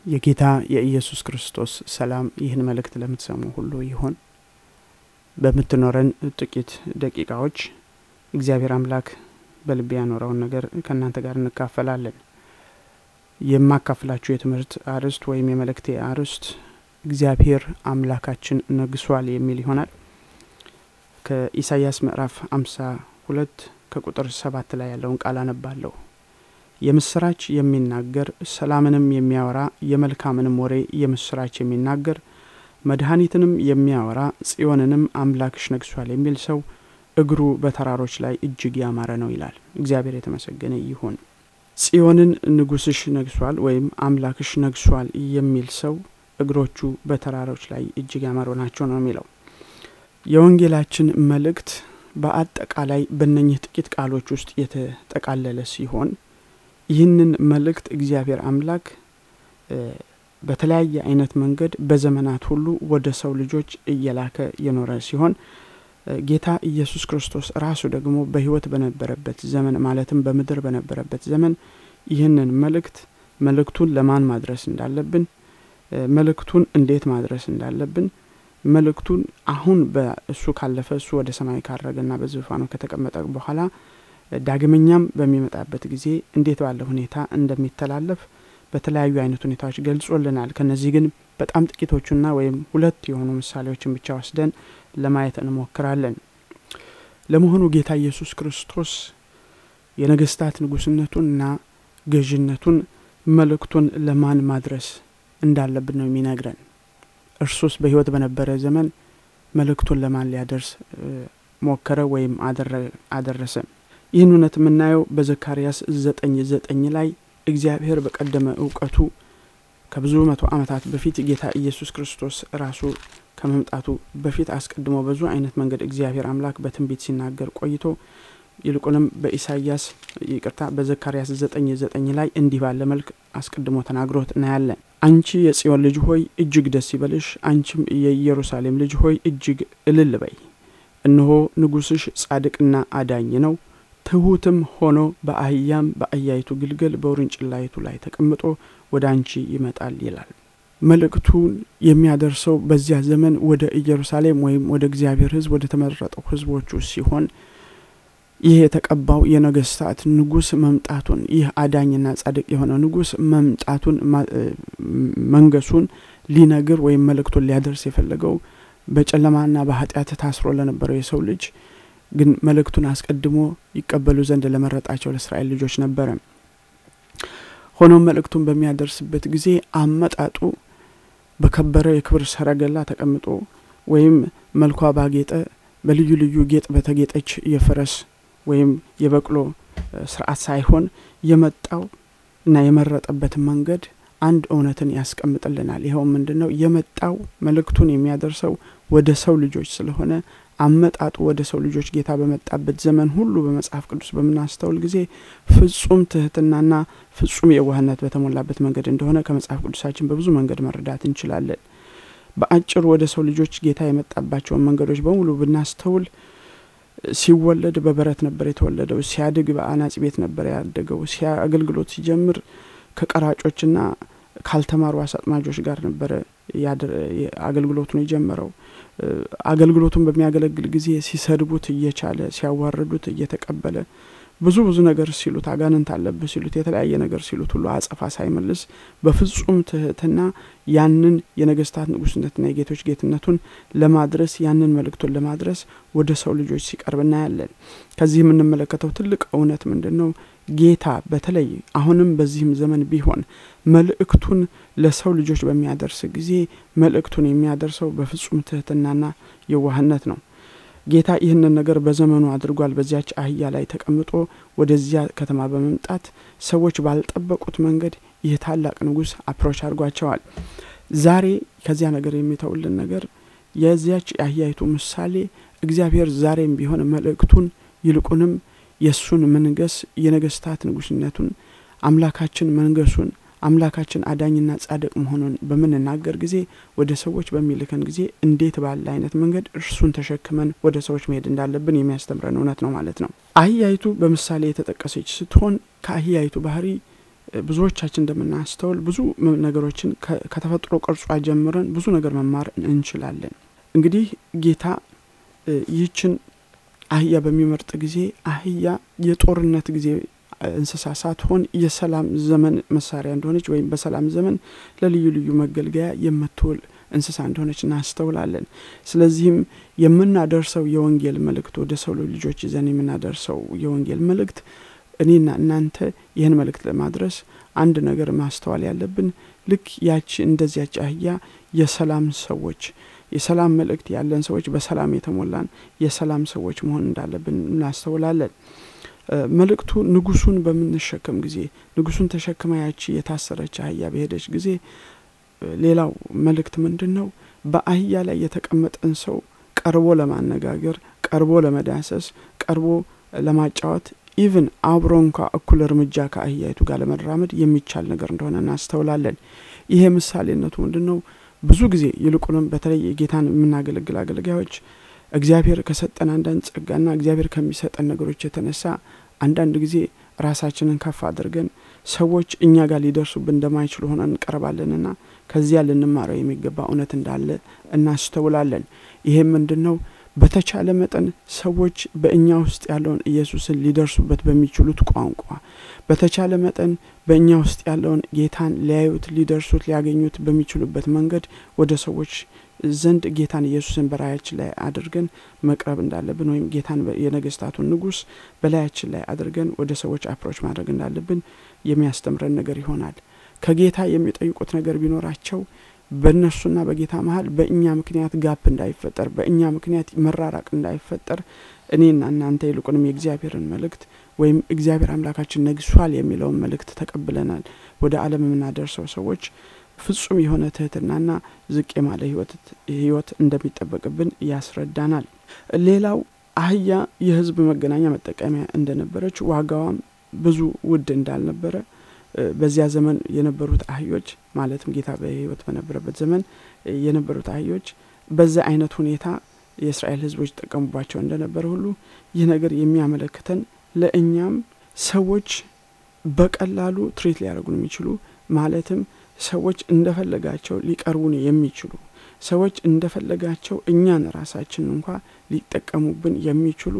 የጌታ የኢየሱስ ክርስቶስ ሰላም ይህን መልእክት ለምትሰሙ ሁሉ ይሆን። በምትኖረን ጥቂት ደቂቃዎች እግዚአብሔር አምላክ በልቤ ያኖረውን ነገር ከእናንተ ጋር እንካፈላለን። የማካፍላችሁ የትምህርት አርዕስት ወይም የመልእክቴ አርዕስት እግዚአብሔር አምላካችን ነግሷል የሚል ይሆናል። ከኢሳይያስ ምዕራፍ አምሳ ሁለት ከቁጥር ሰባት ላይ ያለውን ቃል አነባለሁ። የምስራች የሚናገር ሰላምንም የሚያወራ የመልካምንም ወሬ የምስራች የሚናገር መድኃኒትንም የሚያወራ ጽዮንንም አምላክሽ ነግሷል የሚል ሰው እግሩ በተራሮች ላይ እጅግ ያማረ ነው ይላል። እግዚአብሔር የተመሰገነ ይሁን። ጽዮንን ንጉስሽ ነግሷል ወይም አምላክሽ ነግሷል የሚል ሰው እግሮቹ በተራሮች ላይ እጅግ ያማሩ ናቸው ነው የሚለው። የወንጌላችን መልእክት በአጠቃላይ በእነኝህ ጥቂት ቃሎች ውስጥ የተጠቃለለ ሲሆን ይህንን መልእክት እግዚአብሔር አምላክ በተለያየ አይነት መንገድ በዘመናት ሁሉ ወደ ሰው ልጆች እየላከ የኖረ ሲሆን ጌታ ኢየሱስ ክርስቶስ ራሱ ደግሞ በሕይወት በነበረበት ዘመን ማለትም በምድር በነበረበት ዘመን ይህንን መልእክት መልእክቱን ለማን ማድረስ እንዳለብን፣ መልእክቱን እንዴት ማድረስ እንዳለብን፣ መልእክቱን አሁን በእሱ ካለፈ እሱ ወደ ሰማይ ካረገና በዙፋኑ ከተቀመጠ በኋላ ዳግመኛም በሚመጣበት ጊዜ እንዴት ባለ ሁኔታ እንደሚተላለፍ በተለያዩ አይነት ሁኔታዎች ገልጾልናል። ከነዚህ ግን በጣም ጥቂቶቹና ወይም ሁለት የሆኑ ምሳሌዎችን ብቻ ወስደን ለማየት እንሞክራለን። ለመሆኑ ጌታ ኢየሱስ ክርስቶስ የነገስታት ንጉስነቱንና ገዥነቱን መልእክቱን ለማን ማድረስ እንዳለብን ነው የሚነግረን። እርሱስ በሕይወት በነበረ ዘመን መልእክቱን ለማን ሊያደርስ ሞከረ ወይም አደረሰ? ይህን እውነት የምናየው በዘካርያስ ዘጠኝ ዘጠኝ ላይ እግዚአብሔር በቀደመ እውቀቱ ከብዙ መቶ ዓመታት በፊት ጌታ ኢየሱስ ክርስቶስ ራሱ ከመምጣቱ በፊት አስቀድሞ ብዙ አይነት መንገድ እግዚአብሔር አምላክ በትንቢት ሲናገር ቆይቶ ይልቁንም በኢሳይያስ ይቅርታ በዘካርያስ ዘጠኝ ዘጠኝ ላይ እንዲህ ባለ መልክ አስቀድሞ ተናግሮት እናያለን። አንቺ የጽዮን ልጅ ሆይ እጅግ ደስ ይበልሽ፣ አንቺም የኢየሩሳሌም ልጅ ሆይ እጅግ እልል በይ። እነሆ ንጉሥሽ ጻድቅና አዳኝ ነው ትሑትም ሆኖ በአህያም በአህያይቱ ግልገል በውርንጭላይቱ ላይ ተቀምጦ ወደ አንቺ ይመጣል ይላል። መልእክቱን የሚያደርሰው በዚያ ዘመን ወደ ኢየሩሳሌም ወይም ወደ እግዚአብሔር ሕዝብ ወደ ተመረጠው ሕዝቦቹ ሲሆን ይህ የተቀባው የነገስታት ንጉስ መምጣቱን ይህ አዳኝና ጻድቅ የሆነ ንጉስ መምጣቱን መንገሱን ሊነግር ወይም መልእክቱን ሊያደርስ የፈለገው በጨለማና በኃጢአት ታስሮ ለነበረው የሰው ልጅ ግን መልእክቱን አስቀድሞ ይቀበሉ ዘንድ ለመረጣቸው ለእስራኤል ልጆች ነበረ። ሆኖም መልእክቱን በሚያደርስበት ጊዜ አመጣጡ በከበረ የክብር ሰረገላ ተቀምጦ ወይም መልኳ ባጌጠ በልዩ ልዩ ጌጥ በተጌጠች የፈረስ ወይም የበቅሎ ስርዓት ሳይሆን የመጣው እና የመረጠበት መንገድ አንድ እውነትን ያስቀምጥልናል። ይኸው ምንድን ነው? የመጣው መልእክቱን የሚያደርሰው ወደ ሰው ልጆች ስለሆነ አመጣጡ ወደ ሰው ልጆች ጌታ በመጣበት ዘመን ሁሉ በመጽሐፍ ቅዱስ በምናስተውል ጊዜ ፍጹም ትህትናና ፍጹም የዋህነት በተሞላበት መንገድ እንደሆነ ከመጽሐፍ ቅዱሳችን በብዙ መንገድ መረዳት እንችላለን። በአጭሩ ወደ ሰው ልጆች ጌታ የመጣባቸውን መንገዶች በሙሉ ብናስተውል ሲወለድ በበረት ነበር የተወለደው። ሲያድግ በአናጺ ቤት ነበር ያደገው። አገልግሎት ሲጀምር ከቀራጮችና ካልተማሩ አሳጥማጆች ጋር ነበረ አገልግሎቱን የጀመረው። አገልግሎቱን በሚያገለግል ጊዜ ሲሰድቡት እየቻለ ሲያዋርዱት እየተቀበለ ብዙ ብዙ ነገር ሲሉት አጋንንት አለብህ ሲሉት የተለያየ ነገር ሲሉት ሁሉ አጸፋ ሳይመልስ በፍጹም ትህትና ያንን የነገስታት ንጉስነትና የጌቶች ጌትነቱን ለማድረስ ያንን መልእክቱን ለማድረስ ወደ ሰው ልጆች ሲቀርብ እናያለን። ከዚህ የምንመለከተው ትልቅ እውነት ምንድን ነው? ጌታ በተለይ አሁንም በዚህም ዘመን ቢሆን መልእክቱን ለሰው ልጆች በሚያደርስ ጊዜ መልእክቱን የሚያደርሰው በፍጹም ትህትናና የዋህነት ነው። ጌታ ይህንን ነገር በዘመኑ አድርጓል። በዚያች አህያ ላይ ተቀምጦ ወደዚያ ከተማ በመምጣት ሰዎች ባልጠበቁት መንገድ ይህ ታላቅ ንጉሥ አፕሮች አድርጓቸዋል። ዛሬ ከዚያ ነገር የሚተውልን ነገር የዚያች የአህያይቱ ምሳሌ እግዚአብሔር ዛሬም ቢሆን መልእክቱን ይልቁንም የእሱን መንገስ የነገስታት ንጉስነቱን አምላካችን መንገሱን አምላካችን አዳኝና ጻድቅ መሆኑን በምንናገር ጊዜ ወደ ሰዎች በሚልከን ጊዜ እንዴት ባለ አይነት መንገድ እርሱን ተሸክመን ወደ ሰዎች መሄድ እንዳለብን የሚያስተምረን እውነት ነው ማለት ነው። አህያይቱ በምሳሌ የተጠቀሰች ስትሆን ከአህያይቱ ባህሪ ብዙዎቻችን እንደምናስተውል ብዙ ነገሮችን ከተፈጥሮ ቅርጿ ጀምረን ብዙ ነገር መማር እንችላለን። እንግዲህ ጌታ ይህችን አህያ በሚመርጥ ጊዜ አህያ የጦርነት ጊዜ እንስሳ ሳትሆን የሰላም ዘመን መሳሪያ እንደሆነች ወይም በሰላም ዘመን ለልዩ ልዩ መገልገያ የምትውል እንስሳ እንደሆነች እናስተውላለን። ስለዚህም የምናደርሰው የወንጌል መልእክት ወደ ሰው ልጆች ይዘን የምናደርሰው የወንጌል መልእክት እኔና እናንተ ይህን መልእክት ለማድረስ አንድ ነገር ማስተዋል ያለብን ልክ ያቺ እንደዚያች አህያ የሰላም ሰዎች የሰላም መልእክት ያለን ሰዎች በሰላም የተሞላን የሰላም ሰዎች መሆን እንዳለብን እናስተውላለን። መልእክቱ ንጉሱን በምንሸከም ጊዜ ንጉሱን ተሸክማ ያቺ የታሰረች አህያ በሄደች ጊዜ ሌላው መልእክት ምንድን ነው? በአህያ ላይ የተቀመጠን ሰው ቀርቦ ለማነጋገር፣ ቀርቦ ለመዳሰስ፣ ቀርቦ ለማጫወት ኢቭን አብሮ እንኳ እኩል እርምጃ ከአህያይቱ ጋር ለመራመድ የሚቻል ነገር እንደሆነ እናስተውላለን። ይሄ ምሳሌነቱ ምንድን ነው? ብዙ ጊዜ ይልቁንም በተለይ የጌታን የምናገለግል አገልጋዮች እግዚአብሔር ከሰጠን አንዳንድ ጸጋና እግዚአብሔር ከሚሰጠን ነገሮች የተነሳ አንዳንድ ጊዜ ራሳችንን ከፍ አድርገን ሰዎች እኛ ጋር ሊደርሱብን እንደማይችሉ ሆነን እንቀርባለንና ከዚያ ልንማረው የሚገባ እውነት እንዳለ እናስተውላለን። ይሄም ምንድን ነው? በተቻለ መጠን ሰዎች በእኛ ውስጥ ያለውን ኢየሱስን ሊደርሱበት በሚችሉት ቋንቋ በተቻለ መጠን በእኛ ውስጥ ያለውን ጌታን ሊያዩት፣ ሊደርሱት፣ ሊያገኙት በሚችሉበት መንገድ ወደ ሰዎች ዘንድ ጌታን ኢየሱስን በላያችን ላይ አድርገን መቅረብ እንዳለብን ወይም ጌታን የነገስታቱን ንጉስ በላያችን ላይ አድርገን ወደ ሰዎች አፕሮች ማድረግ እንዳለብን የሚያስተምረን ነገር ይሆናል። ከጌታ የሚጠይቁት ነገር ቢኖራቸው በእነሱና በጌታ መሀል በእኛ ምክንያት ጋፕ እንዳይፈጠር፣ በእኛ ምክንያት መራራቅ እንዳይፈጠር እኔና እናንተ ይልቁንም የእግዚአብሔርን መልእክት ወይም እግዚአብሔር አምላካችን ነግሷል የሚለውን መልእክት ተቀብለናል ወደ ዓለም የምናደርሰው ሰዎች ፍጹም የሆነ ትህትናና ዝቅ የማለ ህይወት እንደሚጠበቅብን ያስረዳናል። ሌላው አህያ የህዝብ መገናኛ መጠቀሚያ እንደነበረች ዋጋዋም ብዙ ውድ እንዳልነበረ በዚያ ዘመን የነበሩት አህዮች ማለትም ጌታ በህይወት በነበረበት ዘመን የነበሩት አህዮች በዛ አይነት ሁኔታ የእስራኤል ህዝቦች ይጠቀሙባቸው እንደነበረ ሁሉ ይህ ነገር የሚያመለክተን ለእኛም ሰዎች በቀላሉ ትሪት ሊያደርጉን የሚችሉ ማለትም ሰዎች እንደፈለጋቸው ሊቀርቡን የሚችሉ ሰዎች እንደፈለጋቸው እኛን ራሳችን እንኳ ሊጠቀሙብን የሚችሉ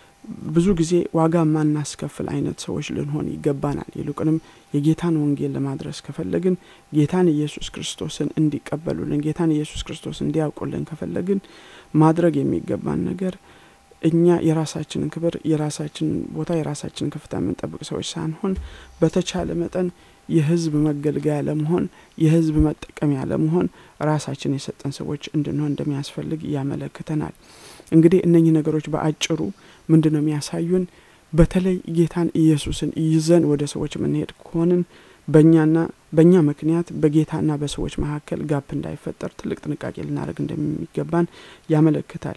ብዙ ጊዜ ዋጋ ማናስከፍል አይነት ሰዎች ልንሆን ይገባናል። ይልቁንም የጌታን ወንጌል ለማድረስ ከፈለግን ጌታን ኢየሱስ ክርስቶስን እንዲቀበሉልን፣ ጌታን ኢየሱስ ክርስቶስ እንዲያውቁልን ከፈለግን ማድረግ የሚገባን ነገር እኛ የራሳችንን ክብር፣ የራሳችንን ቦታ፣ የራሳችንን ከፍታ የምንጠብቅ ሰዎች ሳንሆን በተቻለ መጠን የህዝብ መገልገያ ለመሆን የህዝብ መጠቀሚያ ለመሆን ራሳችን የሰጠን ሰዎች እንድንሆን እንደሚያስፈልግ ያመለክተናል። እንግዲህ እነኚህ ነገሮች በአጭሩ ምንድን ነው የሚያሳዩን? በተለይ ጌታን ኢየሱስን ይዘን ወደ ሰዎች የምንሄድ ከሆንን በእኛና በእኛ ምክንያት በጌታና በሰዎች መካከል ጋፕ እንዳይፈጠር ትልቅ ጥንቃቄ ልናደርግ እንደሚገባን ያመለክታል።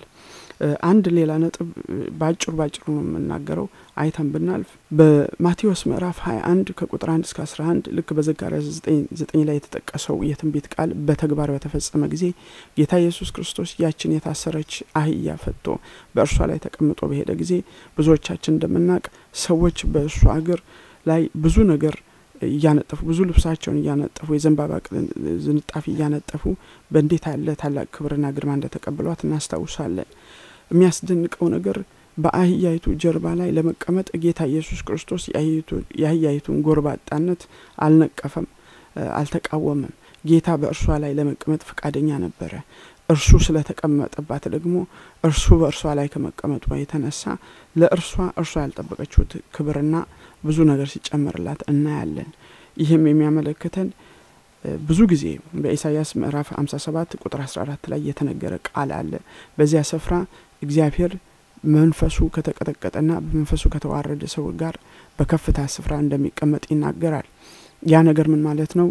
አንድ ሌላ ነጥብ በአጭሩ ባጭሩ ነው የምናገረው አይተን ብናልፍ በማቴዎስ ምዕራፍ 21 ከቁጥር 1 እስከ 11 ልክ በዘካርያስ 9 ላይ የተጠቀሰው የትንቢት ቃል በተግባር በተፈጸመ ጊዜ ጌታ ኢየሱስ ክርስቶስ ያችን የታሰረች አህያ ፈቶ በእርሷ ላይ ተቀምጦ በሄደ ጊዜ ብዙዎቻችን እንደምናውቅ ሰዎች በእሱ እግር ላይ ብዙ ነገር እያነጠፉ ብዙ ልብሳቸውን እያነጠፉ የዘንባባ ዝንጣፊ እያነጠፉ በእንዴት ያለ ታላቅ ክብርና ግርማ እንደተቀበሏት እናስታውሳለን። የሚያስደንቀው ነገር በአህያይቱ ጀርባ ላይ ለመቀመጥ ጌታ ኢየሱስ ክርስቶስ የአህያይቱን ጎርባጣነት አልነቀፈም፣ አልተቃወመም። ጌታ በእርሷ ላይ ለመቀመጥ ፈቃደኛ ነበረ። እርሱ ስለተቀመጠባት ደግሞ እርሱ በእርሷ ላይ ከመቀመጧ የተነሳ ለእርሷ እርሷ ያልጠበቀችው ክብርና ብዙ ነገር ሲጨመርላት እናያለን። ይህም የሚያመለክተን ብዙ ጊዜ በኢሳይያስ ምዕራፍ 57 ቁጥር 14 ላይ የተነገረ ቃል አለ። በዚያ ስፍራ እግዚአብሔር መንፈሱ ከተቀጠቀጠና በመንፈሱ ከተዋረደ ሰው ጋር በከፍታ ስፍራ እንደሚቀመጥ ይናገራል። ያ ነገር ምን ማለት ነው?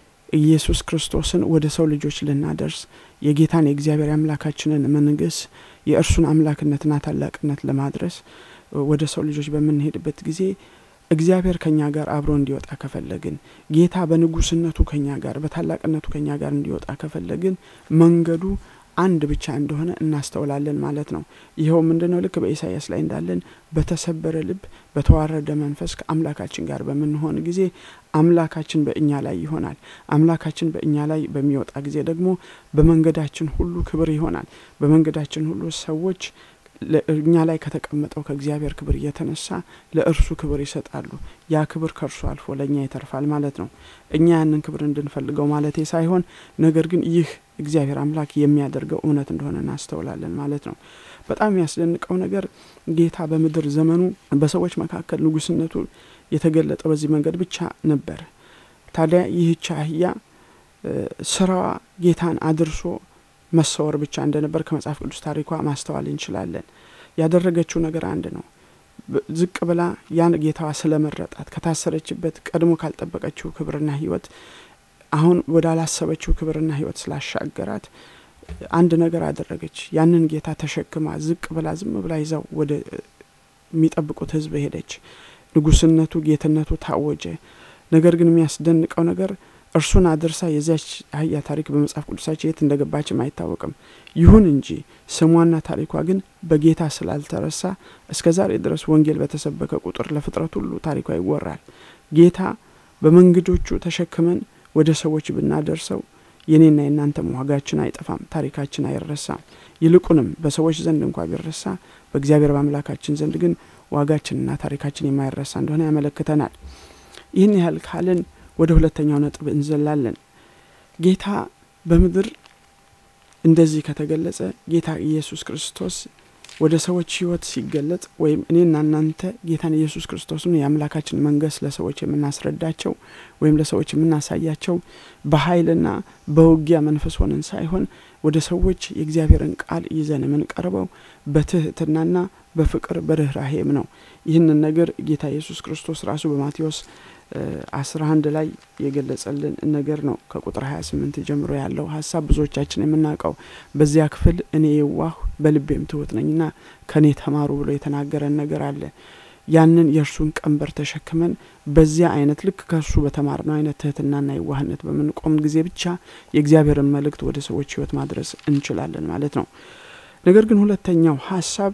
ኢየሱስ ክርስቶስን ወደ ሰው ልጆች ልናደርስ የጌታን የእግዚአብሔር አምላካችንን መንግስ የእርሱን አምላክነትና ታላቅነት ለማድረስ ወደ ሰው ልጆች በምንሄድበት ጊዜ እግዚአብሔር ከኛ ጋር አብሮ እንዲወጣ ከፈለግን ጌታ በንጉስነቱ ከኛ ጋር በታላቅነቱ ከኛ ጋር እንዲወጣ ከፈለግን መንገዱ አንድ ብቻ እንደሆነ እናስተውላለን ማለት ነው። ይኸው ምንድን ነው? ልክ በኢሳይያስ ላይ እንዳለን በተሰበረ ልብ በተዋረደ መንፈስ ከአምላካችን ጋር በምንሆን ጊዜ አምላካችን በእኛ ላይ ይሆናል። አምላካችን በእኛ ላይ በሚወጣ ጊዜ ደግሞ በመንገዳችን ሁሉ ክብር ይሆናል። በመንገዳችን ሁሉ ሰዎች እኛ ላይ ከተቀመጠው ከእግዚአብሔር ክብር እየተነሳ ለእርሱ ክብር ይሰጣሉ። ያ ክብር ከእርሱ አልፎ ለእኛ ይተርፋል ማለት ነው። እኛ ያንን ክብር እንድንፈልገው ማለቴ ሳይሆን ነገር ግን ይህ እግዚአብሔር አምላክ የሚያደርገው እውነት እንደሆነ እናስተውላለን ማለት ነው። በጣም የሚያስደንቀው ነገር ጌታ በምድር ዘመኑ በሰዎች መካከል ንጉስነቱ የተገለጠ በዚህ መንገድ ብቻ ነበር። ታዲያ ይህች አህያ ስራዋ ጌታን አድርሶ መሰወር ብቻ እንደነበር ከመጽሐፍ ቅዱስ ታሪኳ ማስተዋል እንችላለን። ያደረገችው ነገር አንድ ነው። ዝቅ ብላ ያን ጌታዋ ስለመረጣት ከታሰረችበት ቀድሞ ካልጠበቀችው ክብርና ሕይወት አሁን ወዳላሰበችው ክብርና ሕይወት ስላሻገራት አንድ ነገር አደረገች። ያንን ጌታ ተሸክማ ዝቅ ብላ ዝም ብላ ይዛው ወደ የሚጠብቁት ሕዝብ ሄደች። ንጉስነቱ ጌትነቱ ታወጀ። ነገር ግን የሚያስደንቀው ነገር እርሱን አድርሳ የዚያች አህያ ታሪክ በመጽሐፍ ቅዱሳችን የት እንደገባችም አይታወቅም። ይሁን እንጂ ስሟና ታሪኳ ግን በጌታ ስላልተረሳ እስከ ዛሬ ድረስ ወንጌል በተሰበከ ቁጥር ለፍጥረት ሁሉ ታሪኳ ይወራል። ጌታ በመንገዶቹ ተሸክመን ወደ ሰዎች ብናደርሰው የኔና የእናንተም ዋጋችን አይጠፋም፣ ታሪካችን አይረሳም። ይልቁንም በሰዎች ዘንድ እንኳ ቢረሳ በእግዚአብሔር በአምላካችን ዘንድ ግን ዋጋችንና ታሪካችን የማይረሳ እንደሆነ ያመለክተናል። ይህን ያህል ካልን ወደ ሁለተኛው ነጥብ እንዘላለን። ጌታ በምድር እንደዚህ ከተገለጸ ጌታ ኢየሱስ ክርስቶስ ወደ ሰዎች ሕይወት ሲገለጥ ወይም እኔና እናንተ ጌታን ኢየሱስ ክርስቶስን የአምላካችን መንግሥት ለሰዎች የምናስረዳቸው ወይም ለሰዎች የምናሳያቸው በኃይልና በውጊያ መንፈስ ሆነን ሳይሆን ወደ ሰዎች የእግዚአብሔርን ቃል ይዘን የምንቀርበው በትህትናና በፍቅር በርኅራሄም ነው። ይህንን ነገር ጌታ ኢየሱስ ክርስቶስ ራሱ በማቴዎስ አስራ አንድ ላይ የገለጸልን ነገር ነው። ከቁጥር ሀያ ስምንት ጀምሮ ያለው ሀሳብ ብዙዎቻችን የምናውቀው በዚያ ክፍል እኔ የዋህ በልቤም ትሁት ነኝና ከእኔ ተማሩ ብሎ የተናገረን ነገር አለ። ያንን የእርሱን ቀንበር ተሸክመን በዚያ አይነት ልክ ከእርሱ በተማርነው አይነት ትህትናና የዋህነት በምንቆም ጊዜ ብቻ የእግዚአብሔርን መልእክት ወደ ሰዎች ሕይወት ማድረስ እንችላለን ማለት ነው። ነገር ግን ሁለተኛው ሀሳብ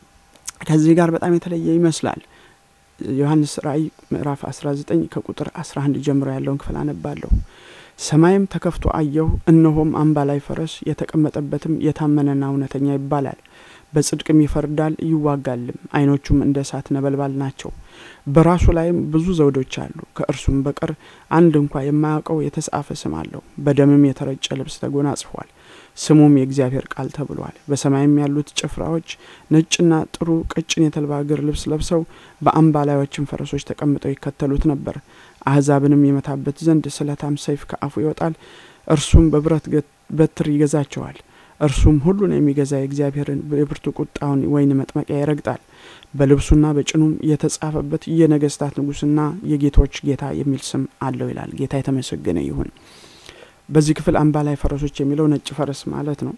ከዚህ ጋር በጣም የተለየ ይመስላል። ዮሐንስ ራእይ ምዕራፍ 19 ከቁጥር 11 ጀምሮ ያለውን ክፍል አነባለሁ። ሰማይም ተከፍቶ አየሁ፣ እነሆም አምባ ላይ ፈረስ፣ የተቀመጠበትም የታመነና እውነተኛ ይባላል፣ በጽድቅም ይፈርዳል ይዋጋልም፣ ዓይኖቹም እንደ እሳት ነበልባል ናቸው። በራሱ ላይም ብዙ ዘውዶች አሉ። ከእርሱም በቀር አንድ እንኳ የማያውቀው የተጻፈ ስም አለው። በደምም የተረጨ ልብስ ተጎናጽፏል። ስሙም የእግዚአብሔር ቃል ተብሏል። በሰማይም ያሉት ጭፍራዎች ነጭና ጥሩ ቀጭን የተልባ እግር ልብስ ለብሰው በአምባላዮችም ፈረሶች ተቀምጠው ይከተሉት ነበር። አሕዛብንም የመታበት ዘንድ ስለታም ሰይፍ ከአፉ ይወጣል። እርሱም በብረት በትር ይገዛቸዋል። እርሱም ሁሉን የሚገዛ የእግዚአብሔርን የብርቱ ቁጣውን ወይን መጥመቂያ ይረግጣል። በልብሱና በጭኑም የተጻፈበት የነገስታት ንጉሥና የጌቶች ጌታ የሚል ስም አለው ይላል። ጌታ የተመሰገነ ይሁን። በዚህ ክፍል አምባ ላይ ፈረሶች የሚለው ነጭ ፈረስ ማለት ነው።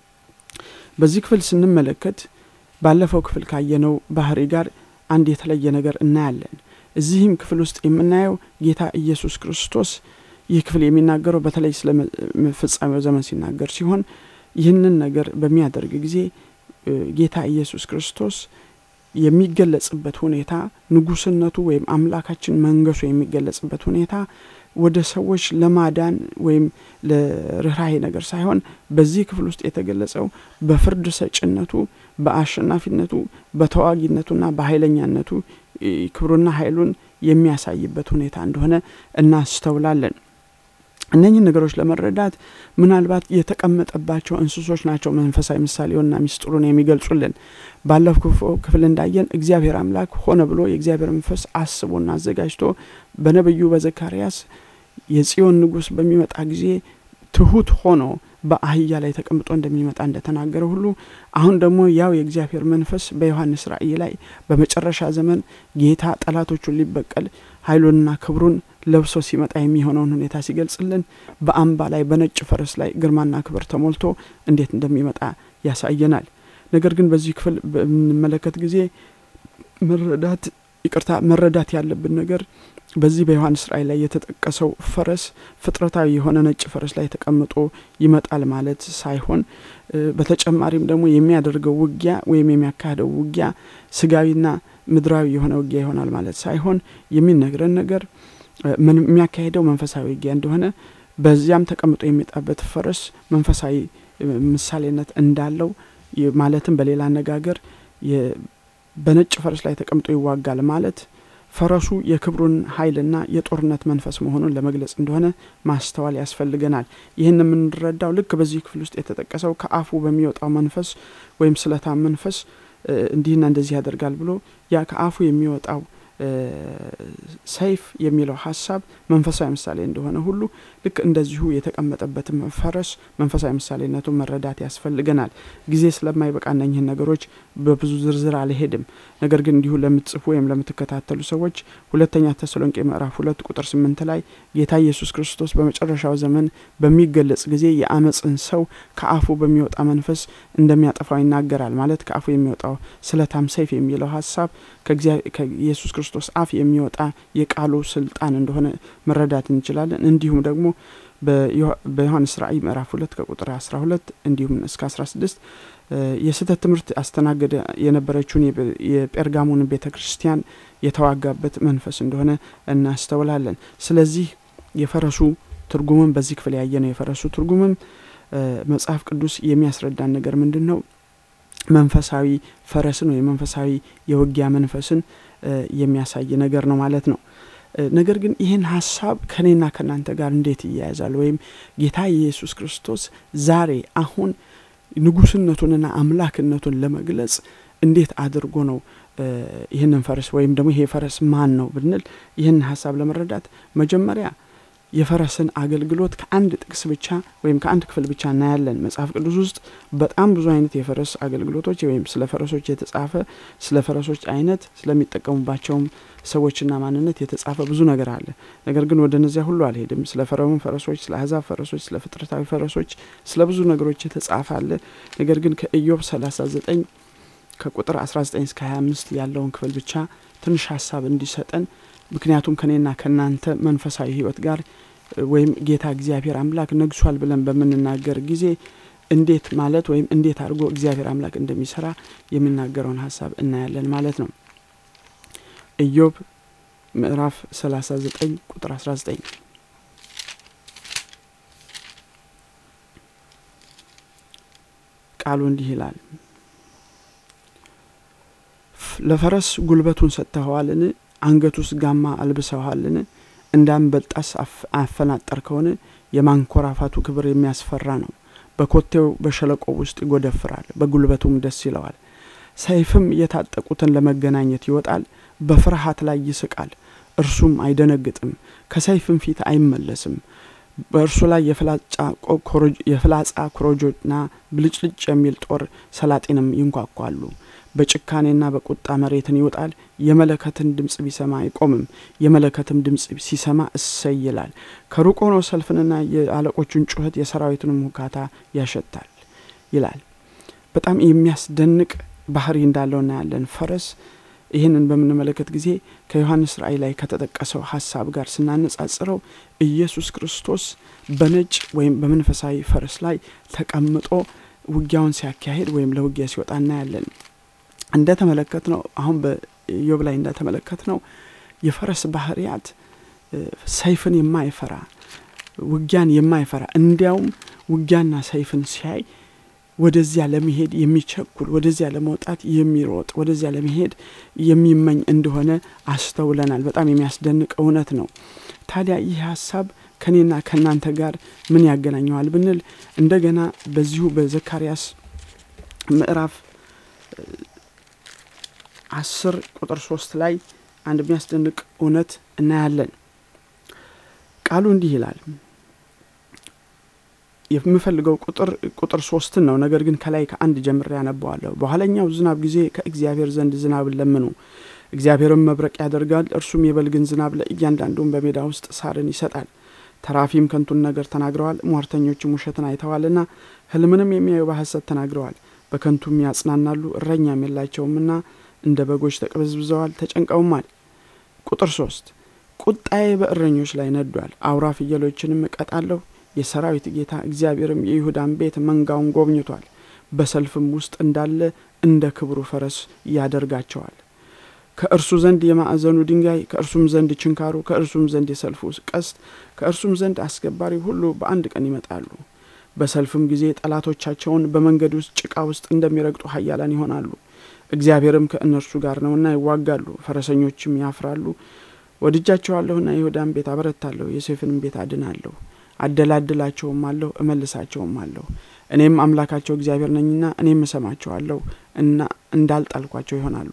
በዚህ ክፍል ስንመለከት ባለፈው ክፍል ካየነው ባህሪ ጋር አንድ የተለየ ነገር እናያለን። እዚህም ክፍል ውስጥ የምናየው ጌታ ኢየሱስ ክርስቶስ ይህ ክፍል የሚናገረው በተለይ ስለ ፍጻሜው ዘመን ሲናገር ሲሆን ይህንን ነገር በሚያደርግ ጊዜ ጌታ ኢየሱስ ክርስቶስ የሚገለጽበት ሁኔታ ንጉስነቱ ወይም አምላካችን መንገሱ የሚገለጽበት ሁኔታ ወደ ሰዎች ለማዳን ወይም ለርኅራሄ ነገር ሳይሆን በዚህ ክፍል ውስጥ የተገለጸው በፍርድ ሰጭነቱ፣ በአሸናፊነቱ፣ በተዋጊነቱና በኃይለኛነቱ ክብሩና ኃይሉን የሚያሳይበት ሁኔታ እንደሆነ እናስተውላለን። እነኝህን ነገሮች ለመረዳት ምናልባት የተቀመጠባቸው እንስሶች ናቸው መንፈሳዊ ምሳሌውና ሚስጥሩን የሚገልጹልን። ባለፈው ክፍል እንዳየን እግዚአብሔር አምላክ ሆነ ብሎ የእግዚአብሔር መንፈስ አስቦና አዘጋጅቶ በነቢዩ በዘካርያስ የጽዮን ንጉሥ በሚመጣ ጊዜ ትሁት ሆኖ በአህያ ላይ ተቀምጦ እንደሚመጣ እንደተናገረ ሁሉ አሁን ደግሞ ያው የእግዚአብሔር መንፈስ በዮሐንስ ራእይ ላይ በመጨረሻ ዘመን ጌታ ጠላቶቹን ሊበቀል ኃይሉንና ክብሩን ለብሶ ሲመጣ የሚሆነውን ሁኔታ ሲገልጽልን በአምባ ላይ በነጭ ፈረስ ላይ ግርማና ክብር ተሞልቶ እንዴት እንደሚመጣ ያሳየናል። ነገር ግን በዚህ ክፍል በምንመለከት ጊዜ መረዳት ይቅርታ መረዳት ያለብን ነገር በዚህ በዮሐንስ ራእይ ላይ የተጠቀሰው ፈረስ ፍጥረታዊ የሆነ ነጭ ፈረስ ላይ ተቀምጦ ይመጣል ማለት ሳይሆን በተጨማሪም ደግሞ የሚያደርገው ውጊያ ወይም የሚያካሄደው ውጊያ ስጋዊና ምድራዊ የሆነ ውጊያ ይሆናል ማለት ሳይሆን የሚነግረን ነገር የሚያካሄደው መንፈሳዊ ውጊያ እንደሆነ በዚያም ተቀምጦ የሚመጣበት ፈረስ መንፈሳዊ ምሳሌነት እንዳለው ማለትም በሌላ አነጋገር በነጭ ፈረስ ላይ ተቀምጦ ይዋጋል ማለት ፈረሱ የክብሩን ኃይልና የጦርነት መንፈስ መሆኑን ለመግለጽ እንደሆነ ማስተዋል ያስፈልገናል። ይህን የምንረዳው ልክ በዚህ ክፍል ውስጥ የተጠቀሰው ከአፉ በሚወጣው መንፈስ ወይም ስለታም መንፈስ እንዲህና እንደዚህ ያደርጋል ብሎ ያ ከአፉ የሚወጣው ሰይፍ የሚለው ሀሳብ መንፈሳዊ ምሳሌ እንደሆነ ሁሉ ልክ እንደዚሁ የተቀመጠበትም ፈረስ መንፈሳዊ ምሳሌነቱን መረዳት ያስፈልገናል። ጊዜ ስለማይበቃ እነኝህን ነገሮች በብዙ ዝርዝር አልሄድም። ነገር ግን እንዲሁ ለምትጽፉ ወይም ለምትከታተሉ ሰዎች ሁለተኛ ተሰሎንቄ ምዕራፍ ሁለት ቁጥር ስምንት ላይ ጌታ ኢየሱስ ክርስቶስ በመጨረሻው ዘመን በሚገለጽ ጊዜ የአመፅን ሰው ከአፉ በሚወጣ መንፈስ እንደሚያጠፋው ይናገራል። ማለት ከአፉ የሚወጣው ስለታም ሰይፍ የሚለው ሀሳብ ከኢየሱስ ክርስቶስ አፍ የሚወጣ የቃሉ ስልጣን እንደሆነ መረዳት እንችላለን። እንዲሁም ደግሞ በዮሐንስ ራእይ ምዕራፍ ሁለት ከቁጥር አስራ ሁለት እንዲሁም እስከ አስራ ስድስት የስህተት ትምህርት አስተናገደ የነበረችውን የጴርጋሞን ቤተ ክርስቲያን የተዋጋበት መንፈስ እንደሆነ እናስተውላለን። ስለዚህ የፈረሱ ትርጉምም በዚህ ክፍል ያየ ነው። የፈረሱ ትርጉምም መጽሐፍ ቅዱስ የሚያስረዳን ነገር ምንድን ነው? መንፈሳዊ ፈረስን ወይም መንፈሳዊ የውጊያ መንፈስን የሚያሳይ ነገር ነው ማለት ነው። ነገር ግን ይህን ሀሳብ ከእኔና ከእናንተ ጋር እንዴት ይያያዛል? ወይም ጌታ ኢየሱስ ክርስቶስ ዛሬ አሁን ንጉስነቱንና አምላክነቱን ለመግለጽ እንዴት አድርጎ ነው ይህንን ፈረስ ወይም ደግሞ ይሄ ፈረስ ማን ነው ብንል ይህን ሀሳብ ለመረዳት መጀመሪያ የፈረስን አገልግሎት ከአንድ ጥቅስ ብቻ ወይም ከአንድ ክፍል ብቻ እናያለን። መጽሐፍ ቅዱስ ውስጥ በጣም ብዙ አይነት የፈረስ አገልግሎቶች ወይም ስለ ፈረሶች የተጻፈ ስለ ፈረሶች አይነት ስለሚጠቀሙባቸውም ሰዎችና ማንነት የተጻፈ ብዙ ነገር አለ። ነገር ግን ወደ እነዚያ ሁሉ አልሄድም። ስለ ፈርዖን ፈረሶች፣ ስለ አሕዛብ ፈረሶች፣ ስለ ፍጥረታዊ ፈረሶች፣ ስለ ብዙ ነገሮች የተጻፈ አለ። ነገር ግን ከኢዮብ 39 ከቁጥር 19 እስከ 25 ያለውን ክፍል ብቻ ትንሽ ሀሳብ እንዲሰጠን ምክንያቱም ከኔና ከእናንተ መንፈሳዊ ሕይወት ጋር ወይም ጌታ እግዚአብሔር አምላክ ነግሷል ብለን በምንናገር ጊዜ እንዴት ማለት ወይም እንዴት አድርጎ እግዚአብሔር አምላክ እንደሚሰራ የሚናገረውን ሀሳብ እናያለን ማለት ነው። ኢዮብ ምዕራፍ 39 ቁጥር 19 ቃሉ እንዲህ ይላል፣ ለፈረስ ጉልበቱን ሰጥተኸዋልን? አንገቱስ ጋማ አልብሰዋልን? እንዳንበጣስ አፈናጠርከውን? የማንኮራፋቱ ክብር የሚያስፈራ ነው። በኮቴው በሸለቆ ውስጥ ይጎደፍራል፣ በጉልበቱም ደስ ይለዋል። ሰይፍም የታጠቁትን ለመገናኘት ይወጣል፣ በፍርሃት ላይ ይስቃል፣ እርሱም አይደነግጥም፣ ከሰይፍም ፊት አይመለስም። በእርሱ ላይ የፍላጻ ኮረጆና ብልጭልጭ የሚል ጦር ሰላጤንም ይንኳኳሉ። በጭካኔና በቁጣ መሬትን ይውጣል። የመለከትን ድምፅ ቢሰማ አይቆምም። የመለከትም ድምፅ ሲሰማ እሰይ ይላል። ከሩቅ ሆኖ ሰልፍንና የአለቆቹን ጩኸት የሰራዊቱንም ሁካታ ያሸታል ይላል። በጣም የሚያስደንቅ ባህሪ እንዳለው እናያለን። ፈረስ ይህንን በምንመለከት ጊዜ ከዮሐንስ ራእይ ላይ ከተጠቀሰው ሀሳብ ጋር ስናነጻጽረው ኢየሱስ ክርስቶስ በነጭ ወይም በመንፈሳዊ ፈረስ ላይ ተቀምጦ ውጊያውን ሲያካሄድ ወይም ለውጊያ ሲወጣ እናያለን። እንደ ተመለከት ነው አሁን በኢዮብ ላይ እንደተመለከት ነው የፈረስ ባህርያት ሰይፍን የማይፈራ ውጊያን የማይፈራ እንዲያውም ውጊያና ሰይፍን ሲያይ ወደዚያ ለመሄድ የሚቸኩል ወደዚያ ለመውጣት የሚሮጥ ወደዚያ ለመሄድ የሚመኝ እንደሆነ አስተውለናል። በጣም የሚያስደንቅ እውነት ነው። ታዲያ ይህ ሀሳብ ከኔና ከእናንተ ጋር ምን ያገናኘዋል ብንል እንደገና በዚሁ በዘካርያስ ምዕራፍ አስር ቁጥር ሶስት ላይ አንድ የሚያስደንቅ እውነት እናያለን። ቃሉ እንዲህ ይላል። የምፈልገው ቁጥር ቁጥር ሶስትን ነው። ነገር ግን ከላይ ከአንድ ጀምሬ ያነበዋለሁ። በኋለኛው ዝናብ ጊዜ ከእግዚአብሔር ዘንድ ዝናብን ለምኑ፣ እግዚአብሔርም መብረቅ ያደርጋል፣ እርሱም የበልግን ዝናብ ለእያንዳንዱም በሜዳ ውስጥ ሳርን ይሰጣል። ተራፊም ከንቱን ነገር ተናግረዋል፣ ሟርተኞችም ውሸትን አይተዋልና ሕልምንም የሚያዩ በሐሰት ተናግረዋል። በከንቱም ያጽናናሉ፣ እረኛም የላቸውምና እንደ በጎች ተቅበዝብዘዋል፣ ተጨንቀውማል። ቁጥር ሶስት ቁጣዬ በእረኞች ላይ ነዷል፣ አውራ ፍየሎችንም እቀጣለሁ። የሰራዊት ጌታ እግዚአብሔርም የይሁዳን ቤት መንጋውን ጎብኝቷል። በሰልፍም ውስጥ እንዳለ እንደ ክብሩ ፈረስ ያደርጋቸዋል። ከእርሱ ዘንድ የማዕዘኑ ድንጋይ፣ ከእርሱም ዘንድ ችንካሩ፣ ከእርሱም ዘንድ የሰልፉ ቀስት፣ ከእርሱም ዘንድ አስገባሪ ሁሉ በአንድ ቀን ይመጣሉ። በሰልፍም ጊዜ ጠላቶቻቸውን በመንገድ ውስጥ ጭቃ ውስጥ እንደሚረግጡ ኃያላን ይሆናሉ። እግዚአብሔርም ከእነርሱ ጋር ነውና ይዋጋሉ፣ ፈረሰኞችም ያፍራሉ። ወድጃቸዋለሁና የይሁዳን ቤት አበረታለሁ፣ የሴፍንም ቤት አድናለሁ። አደላድላቸውም አለሁ፣ እመልሳቸውም አለሁ። እኔም አምላካቸው እግዚአብሔር ነኝና እኔም እሰማቸዋለሁ እና እንዳልጣልኳቸው ይሆናሉ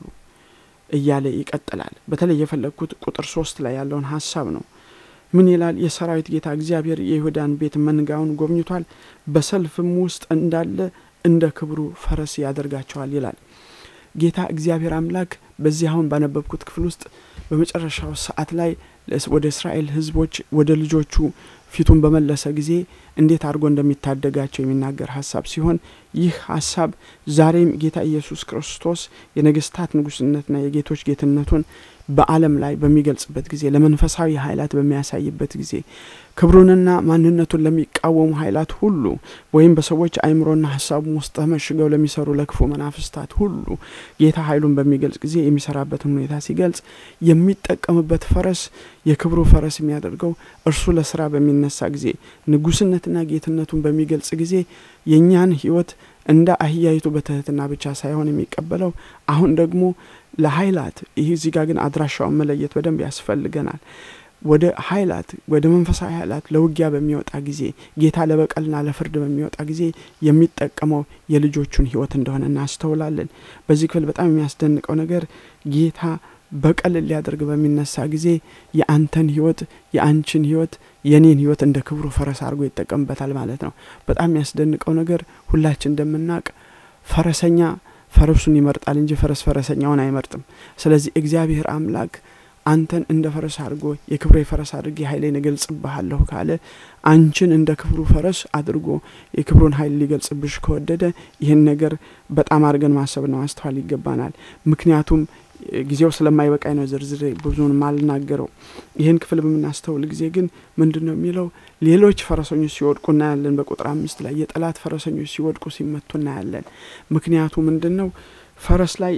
እያለ ይቀጥላል። በተለይ የፈለግኩት ቁጥር ሶስት ላይ ያለውን ሀሳብ ነው። ምን ይላል? የሰራዊት ጌታ እግዚአብሔር የይሁዳን ቤት መንጋውን ጎብኝቷል፣ በሰልፍም ውስጥ እንዳለ እንደ ክብሩ ፈረስ ያደርጋቸዋል ይላል። ጌታ እግዚአብሔር አምላክ በዚህ አሁን ባነበብኩት ክፍል ውስጥ በመጨረሻው ሰዓት ላይ ወደ እስራኤል ሕዝቦች ወደ ልጆቹ ፊቱን በመለሰ ጊዜ እንዴት አድርጎ እንደሚታደጋቸው የሚናገር ሀሳብ ሲሆን ይህ ሀሳብ ዛሬም ጌታ ኢየሱስ ክርስቶስ የነገስታት ንጉስነትና የጌቶች ጌትነቱን በዓለም ላይ በሚገልጽበት ጊዜ ለመንፈሳዊ ኃይላት በሚያሳይበት ጊዜ ክብሩንና ማንነቱን ለሚቃወሙ ኃይላት ሁሉ ወይም በሰዎች አእምሮና ሀሳቡ ውስጥ ተመሽገው ለሚሰሩ ለክፉ መናፍስታት ሁሉ ጌታ ኃይሉን በሚገልጽ ጊዜ የሚሰራበትን ሁኔታ ሲገልጽ የሚጠቀምበት ፈረስ የክብሩ ፈረስ የሚያደርገው እርሱ ለስራ በሚነሳ ጊዜ ንጉስነትና ጌትነቱን በሚገልጽ ጊዜ የእኛን ህይወት እንደ አህያይቱ በትህትና ብቻ ሳይሆን የሚቀበለው አሁን ደግሞ ለኃይላት ይህ እዚህ ጋር ግን አድራሻውን መለየት በደንብ ያስፈልገናል። ወደ ኃይላት ወደ መንፈሳዊ ኃይላት ለውጊያ በሚወጣ ጊዜ ጌታ ለበቀልና ለፍርድ በሚወጣ ጊዜ የሚጠቀመው የልጆቹን ህይወት እንደሆነ እናስተውላለን። በዚህ ክፍል በጣም የሚያስደንቀው ነገር ጌታ በቀል ሊያደርግ በሚነሳ ጊዜ የአንተን ህይወት የአንችን ህይወት የኔን ህይወት እንደ ክብሩ ፈረስ አድርጎ ይጠቀምበታል ማለት ነው። በጣም የሚያስደንቀው ነገር ሁላችን እንደምናውቅ ፈረሰኛ ፈረሱን ይመርጣል እንጂ ፈረስ ፈረሰኛውን አይመርጥም። ስለዚህ እግዚአብሔር አምላክ አንተን እንደ ፈረስ አድርጎ የክብሬ ፈረስ አድርጌ ኃይሌን እገልጽብሃለሁ ካለ አንቺን እንደ ክብሩ ፈረስ አድርጎ የክብሩን ኃይል ሊገልጽብሽ ከወደደ ይህን ነገር በጣም አድርገን ማሰብና ማስተዋል ይገባናል። ምክንያቱም ጊዜው ስለማይበቃኝ ነው ዝርዝር ብዙውን ማልናገረው። ይህን ክፍል በምናስተውል ጊዜ ግን ምንድን ነው የሚለው? ሌሎች ፈረሰኞች ሲወድቁ እናያለን። በቁጥር አምስት ላይ የጠላት ፈረሰኞች ሲወድቁ ሲመቱ እናያለን። ምክንያቱ ምንድን ነው? ፈረስ ላይ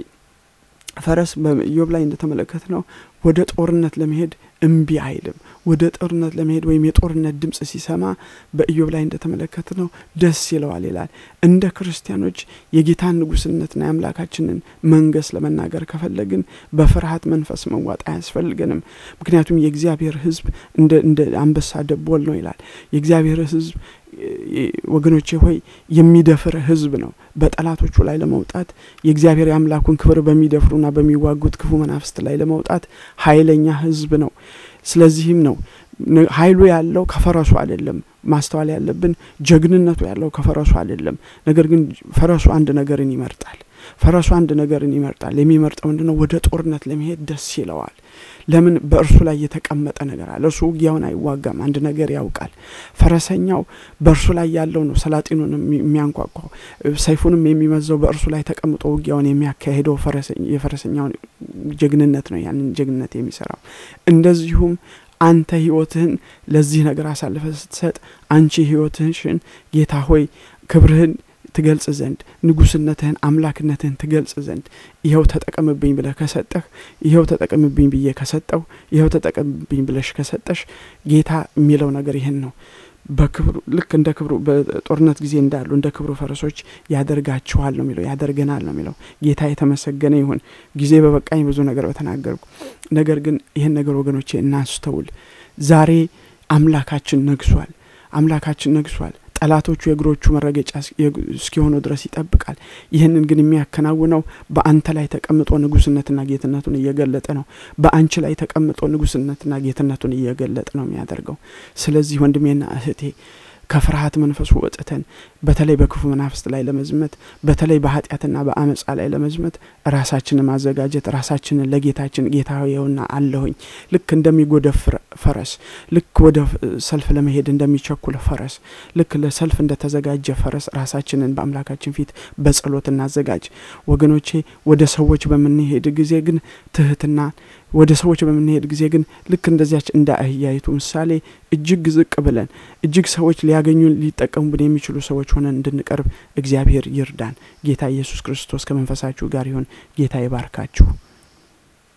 ፈረስ በኢዮብ ላይ እንደተመለከት ነው ወደ ጦርነት ለመሄድ እምቢ አይልም። ወደ ጦርነት ለመሄድ ወይም የጦርነት ድምጽ ሲሰማ በኢዮብ ላይ እንደተመለከት ነው ደስ ይለዋል ይላል። እንደ ክርስቲያኖች የጌታን ንጉስነትና የአምላካችንን መንገስ ለመናገር ከፈለግን በፍርሃት መንፈስ መዋጥ አያስፈልገንም። ምክንያቱም የእግዚአብሔር ሕዝብ እንደ አንበሳ ደቦል ነው ይላል። የእግዚአብሔር ሕዝብ ወገኖቼ ሆይ የሚደፍር ህዝብ ነው። በጠላቶቹ ላይ ለመውጣት የእግዚአብሔር የአምላኩን ክብር በሚደፍሩና በሚዋጉት ክፉ መናፍስት ላይ ለመውጣት ኃይለኛ ህዝብ ነው። ስለዚህም ነው ኃይሉ ያለው ከፈረሱ አይደለም። ማስተዋል ያለብን ጀግንነቱ ያለው ከፈረሱ አይደለም። ነገር ግን ፈረሱ አንድ ነገርን ይመርጣል። ፈረሱ አንድ ነገርን ይመርጣል። የሚመርጠው ምንድነው? ወደ ጦርነት ለመሄድ ደስ ይለዋል። ለምን? በእርሱ ላይ የተቀመጠ ነገር አለ። እርሱ ውጊያውን አይዋጋም። አንድ ነገር ያውቃል። ፈረሰኛው በእርሱ ላይ ያለው ነው ሰላጢኑን የሚያንኳኳው ሰይፉንም የሚመዘው በእርሱ ላይ ተቀምጦ ውጊያውን የሚያካሄደው የፈረሰኛውን ጀግንነት ነው። ያንን ጀግንነት የሚሰራው እንደዚሁም አንተ ህይወትህን ለዚህ ነገር አሳልፈ ስትሰጥ አንቺ ህይወትህን ጌታ ሆይ ክብርህን ትገልጽ ዘንድ ንጉስነትህን አምላክነትህን ትገልጽ ዘንድ ይኸው ተጠቀምብኝ ብለህ ከሰጠህ ይኸው ተጠቀምብኝ ብዬ ከሰጠው ይኸው ተጠቀምብኝ ብለሽ ከሰጠሽ ጌታ የሚለው ነገር ይህን ነው። በክብሩ ልክ እንደ ክብሩ በጦርነት ጊዜ እንዳሉ እንደ ክብሩ ፈረሶች ያደርጋችኋል ነው የሚለው፣ ያደርገናል ነው የሚለው። ጌታ የተመሰገነ ይሁን። ጊዜ በበቃኝ ብዙ ነገር በተናገርኩ። ነገር ግን ይህን ነገር ወገኖቼ እናስተውል። ዛሬ አምላካችን ነግሷል። አምላካችን ነግሷል። ጠላቶቹ የእግሮቹ መረገጫ እስኪሆኑ ድረስ ይጠብቃል። ይህንን ግን የሚያከናውነው በአንተ ላይ ተቀምጦ ንጉስነትና ጌትነቱን እየገለጠ ነው። በአንቺ ላይ ተቀምጦ ንጉስነትና ጌትነቱን እየገለጠ ነው የሚያደርገው። ስለዚህ ወንድሜና እህቴ ከፍርሃት መንፈሱ ወጥተን በተለይ በክፉ መናፍስት ላይ ለመዝመት በተለይ በኃጢአትና በአመፃ ላይ ለመዝመት ራሳችንን ማዘጋጀት ራሳችንን ለጌታችን ጌታ የውና አለሁኝ ልክ እንደሚጎደፍ ፈረስ ልክ ወደ ሰልፍ ለመሄድ እንደሚቸኩል ፈረስ ልክ ለሰልፍ እንደተዘጋጀ ፈረስ ራሳችንን በአምላካችን ፊት በጸሎት እናዘጋጅ ወገኖቼ ወደ ሰዎች በምንሄድ ጊዜ ግን ትህትና ወደ ሰዎች በምንሄድ ጊዜ ግን ልክ እንደዚያች እንደ አህያይቱ ምሳሌ እጅግ ዝቅ ብለን እጅግ ሰዎች ሊያገኙን ሊጠቀሙብን የሚችሉ ሰዎች ሆነን እንድንቀርብ እግዚአብሔር ይርዳን ጌታ ኢየሱስ ክርስቶስ ከመንፈሳችሁ ጋር ይሁን ጌታ ይባርካችሁ